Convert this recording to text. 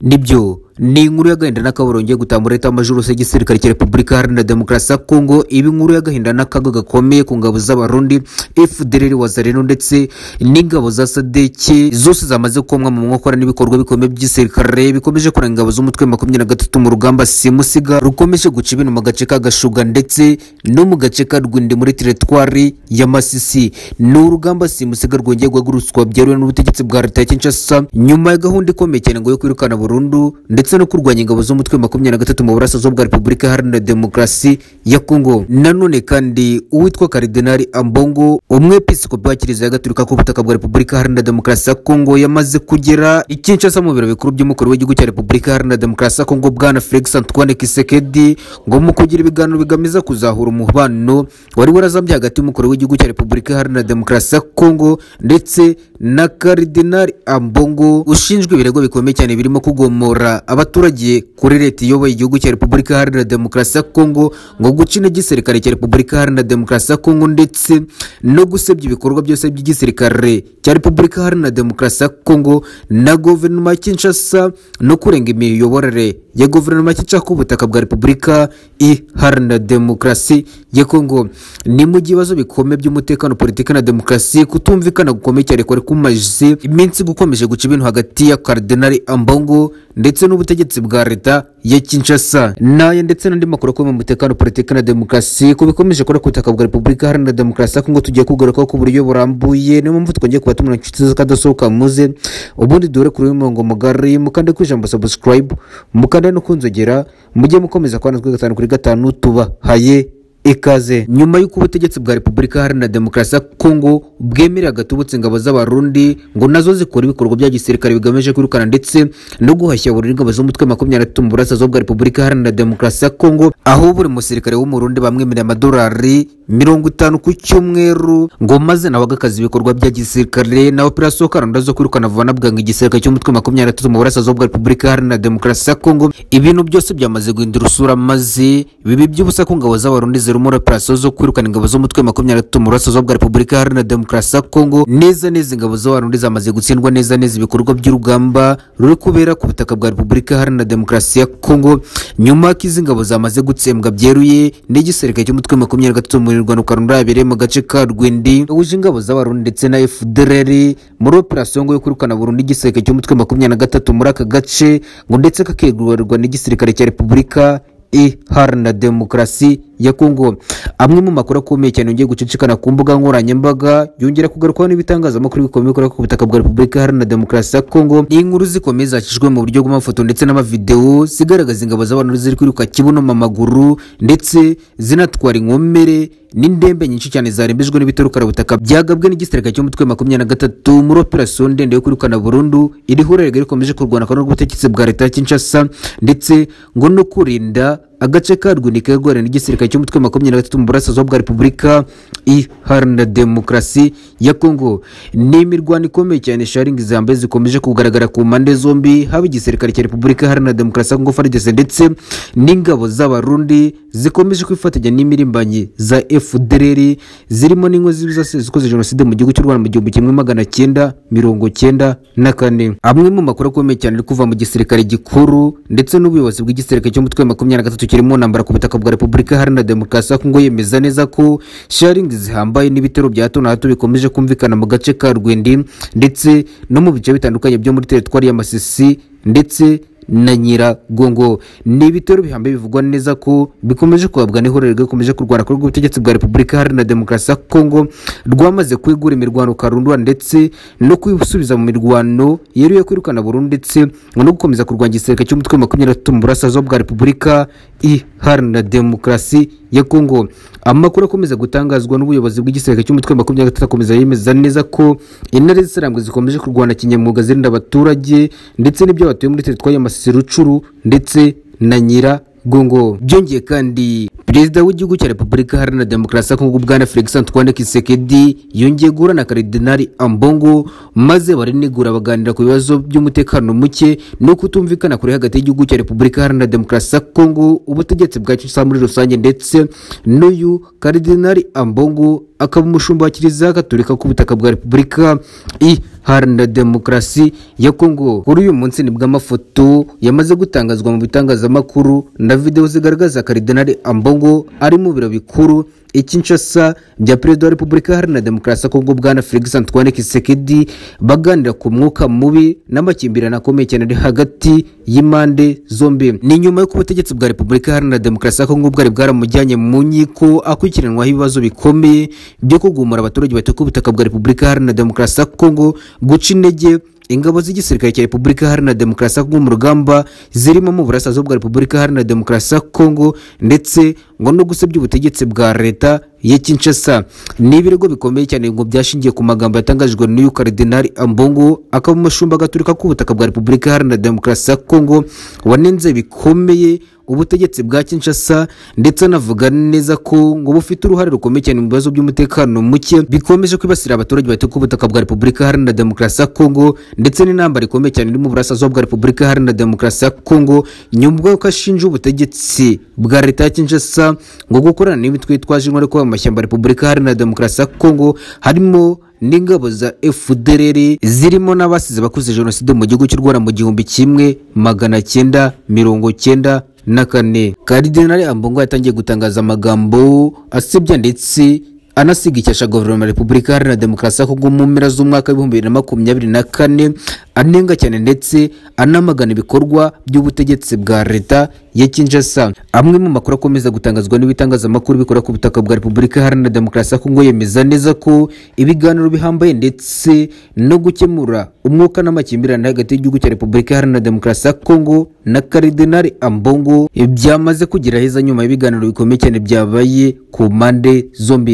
nibyo ni inkuru y'agahinda n'akababaro ngiye gutambura leta y'amajoro se y'igisirikare cya repubulika iharanira demokarasi ya kongo iba inkuru y'agahinda n'akaga gakomeye ku ngabo z'abarundi fdr wazareno ndetse n'ingabo za sadeke zose zamaze komwa mu nkokora n'ibikorwa bikomeye by'igisirikare bikomeje kuranga ingabo z'umutwe makumyabiri na gatatu mu rugamba simusiga rukomeje guca ibintu mu gace ka gashuga ndetse no mu gace ka rwindi muri teritwari ya masisi ni urugamba simusiga rwongeye guhagurutswa byeruwe n'ubutegetsi bwa leta ya kinshasa nyuma ya gahunda ikomeye cyane ngo yo kwirukana burundu ndetse no kurwanya ingabo z'umutwe makumyabiri na gatatu mu burasirazuba bwa repubulika iharanira demokarasi ya kongo nanone kandi uwitwa karidinari ambongo umwepiskopi wa kiliziya gatolika ku butaka bwa repubulika iharanira demokarasi ya kongo yamaze kugera i kinshasa mu biro bikuru by'umukuru w'igihugu cya repubulika iharanira demokarasi ya kongo bwana felix antoine kisekedi ngo mu kugira ibiganiro bigamije kuzahura umubano wari warazambye hagati y'umukuru w'igihugu cya repubulika iharanira demokarasi ya kongo ndetse na karidinari ambongo ushinjwa ibirego bikomeye cyane birimo kugomora abaturage kuri leta iyoboye igihugu cya repubulika iharanira demokarasi ya kongo ngo guca intege igisirikare cya repubulika iharanira demokarasi ya kongo ndetse no gusebya ibikorwa byose by'igisirikare cya repubulika iharanira demokarasi ya kongo na guverinoma ya kinshasa no kurenga imiyoborere ya guverinoma ya kinshasa ku butaka bwa repubulika iharanira demokarasi ya kongo ni mu gihe ibibazo bikomeye by'umutekano politiki na demokarasi kutumvikana gukomeye cyane kwari kumaze iminsi gukomeje guca ibintu hagati ya karidinari ambongo ndetse n'ubutegetsi bwa leta ya kinshasa n'aya ndetse n'andi makuru akomeye mu mutekano politiki na demokarasi ko bikomeje gukora ku butaka bwa repubulika iharanira demokarasi kongo tugiye kugarukaho ku buryo burambuye niyo mpamvu twongeye kuba tumura inshuti z'akadasohoka muze ubundi duhure kuri uyu murongo mugari mukande ku ijambo sabusikarayibu mukande no kunzogera mujye mukomeza kubana kuri gatanu kuri gatanu tubahaye ikaze nyuma y'uko ubutegetsi bwa repubulika iharanira demokarasi ya kongo bwemerera gatubutse ingabo z'abarundi ngo nazo zikora ibikorwa bya gisirikare bigamije kwirukana ndetse no guhashya burundu ingabo z'umutwe makumyabiri na gatatu mu burasirazuba bwa repubulika iharanira demokarasi ya kongo aho buri musirikare w'umurundi bamwemerera amadolari mirongo itanu ku cyumweru ngo maze nawe agakaza ibikorwa bya gisirikare na operasiyo karanda zo kwirukana vuba na bwangu igisirikare cy'umutwe makumyabiri na gatatu mu burasirazuba bwa repubulika iharanira demokarasi ya kongo ibintu byose byamaze guhindura usura maze bibi by'ubusa ku ngabo z'abarundi zirimo operasiyo zo kwirukana ingabo z'umutwe makumyabiri na gatatu mu burasirazuba bwa repubulika iharanira demokarasi ya kongo neza neza ingabo z'abarundi zamaze gutsindwa neza neza ibikorwa by'urugamba ruri kubera ku butaka bwa repubulika iharanira demokarasi ya kongo nyuma ko izi ngabo zamaze gutsembwa byeruye n'igisirikare cy'umutwe makumyabiri na gatatu mu rwanda rurabereye mu gace ka rwindi wuje ingabo z'abarundi ndetse na fdr muri operasiyo ngo yo kwirukana burundu igisirikare cy'umutwe makumyabiri na gatatu muri aka gace ngo ndetse kakegurirwa n'igisirikare cya repubulika iharanira demokarasi ya kongo amwe mu makuru akomeye cyane yongeye gucicikana ku mbuga nkoranyambaga yongera kugarukwaho n'ibitangazamakuru bikomeye bikorera ku butaka bwa repubulika iharanira demokarasi ya kongo ni inkuru zikomeye zacishijwe mu buryo bw'amafoto ndetse n'amavidewo zigaragaza ingabo z'abantu ziri kwiruka kibuno mu maguru ndetse zinatwara inkomere n'indembe nyinshi cyane zarembejwe n'ibiturukarabutaka byagabwe n'igisirikare cy'umutwe makumyabiri na gatatu muri operasiyo ndende yo kwirukana burundu iri hurerega rikomeje kurwana n'ubutegetsi bwa leta ya kinshasa ndetse ngo no kurinda agace ka rwunika rwara n'igisirikare cy'umutwe makumyabiri na gatatu mu burasirazuba bwa repubulika iharanira demokarasi ya kongo ni imirwano ikomeye cyane sharingi zambaye zikomeje kugaragara ku mpande zombi haba igisirikare cya repubulika iharanira demokarasi ya kongo fardese ndetse n'ingabo z'abarundi zikomeje kwifatanya n'imirimbanyi za fdr zirimo n'inkozi zose zikoze jenoside mu gihugu cy'u rwanda mu gihumbi kimwe magana cyenda mirongo cyenda na kane amwe mu makuru akomeye cyane ari kuva mu gisirikare gikuru ndetse n'ubuyobozi bw'igisirikare cy'umutwe makumyabiri na gatatu kirimo ntambara ku butaka bwa repubulika iharanira demokarasi ya kongo yemeza neza ko sharingi zihambaye n'ibitero bya hato na hato bikomeje kumvikana mu gace ka rwindi ndetse no mu bice bitandukanye byo muri teritwari y'amasisi ndetse na nyiragongo ni ibitero bihambaye bivugwa neza ko bikomeje kuhabwa n'ihuriro rikomeje kurwana kuri ubutegetsi bwa repubulika iharanira demokarasi ya kongo rwamaze kwigura imirwano karundura ndetse no kwisubiza mu mirwano yeruye kwirukana burundu ndetse no gukomeza kurwanya igisirikare cy'umutwe makumyabiri na gatatu mu burasirazuba bwa repubulika iharanira demokarasi ya kongo amakuru akomeza gutangazwa n'ubuyobozi bw'igisirikare cy'umutwe makumyabiri na gatatu akomeza yemeza neza ko intare z'isarambwe zikomeje kurwana kinyamwuga zirinda abaturage ndetse n'ibyo batuye muri teritwari y'amasisi rucuru ndetse na nyiragongo byongeye kandi perezida w'igihugu cya repubulika iharanira demokarasi ya kongo bwana felix antoine kisekedi yongeye guhura na karidinari ambongo maze barinegura baganira ku bibazo by'umutekano muke no kutumvikana kuri hagati y'igihugu cya repubulika iharanira demokarasi ya kongo ubutegetsi bwa kinshasa muri rusange ndetse n'uyu karidinari ambongo akaba umushumba wa kiliziya gatolika ku butaka bwa repubulika Haranira Demokarasi ya Kongo kuri uyu munsi nibwo amafoto yamaze gutangazwa mu bitangazamakuru na videwo zigaragaza Karidinali Ambongo ari mu biro bikuru i Kinshasa bya Perezida wa Repubulika Iharanira Demokarasi ya Kongo Bwana Felix Antoine Tshisekedi baganira ku mwuka mubi n'amakimbirane akomeye cyane ari hagati y'impande zombi ni nyuma y'uko ubutegetsi bwa Repubulika Iharanira Demokarasi ya Kongo bwari bwaramujyanye mu nkiko akurikiranwaho ibibazo bikomeye byo kugumura abaturage batuye ku butaka bwa Repubulika Iharanira Demokarasi ya Kongo guca intege ingabo z'igisirikare cya repubulika iharanira demokarasi ya kongo mu rugamba zirimo mu burasirazuba bwa repubulika iharanira demokarasi ya kongo ndetse ngo no gusebya ubutegetsi bwa leta ya kinshasa ni ibirego bikomeye cyane ngo byashingiye ku magambo yatangajwe n'uyu karidinali ambongo akaba umushumba gaturika k'ubutaka bwa repubulika iharanira demokarasi ya kongo wanenze bikomeye ubutegetsi bwa kinshasa ndetse anavuga neza ko ngo bufite uruhare rukomeye cyane mu bibazo by'umutekano muke bikomeje kwibasira abaturage batuye ku butaka bwa repubulika iharanira demokarasi ya kongo ndetse n'intambara ikomeye cyane iri mu burasirazuba bwa repubulika iharanira demokarasi ya kongo nyuma y'uko ashinja ubutegetsi bwa leta ya kinshasa ngo gukorana n'imitwe yitwaje intwaro kuba mu mashyamba ya repubulika iharanira demokarasi ya kongo harimo n'ingabo za fdr zirimo n'abasize bakoze jenoside mu gihugu cy'u rwanda mu gihumbi kimwe magana cyenda mirongo cyenda na kane karidinali ambongo yatangiye gutangaza amagambo asebya ndetse anasiga icyasha guverinoma ya repubulika iharanira demokarasi ya kongo mu mpera z'umwaka w'ibihumbi bibiri na makumyabiri na kane anenga cyane ndetse anamagana ibikorwa by'ubutegetsi bwa leta ya kinshasa amwe mu makuru akomeza gutangazwa n'ibitangazamakuru bikora ku butaka bwa repubulika iharanira demokarasi ya kongo yemeza neza ko ibiganiro bihambaye ndetse no gukemura umwuka n'amakimbirane hagati y'igihugu cya repubulika iharanira demokarasi ya kongo na karidinali ambongo byamaze kugira heza nyuma y'ibiganiro bikomeye cyane byabaye ku mpande zombi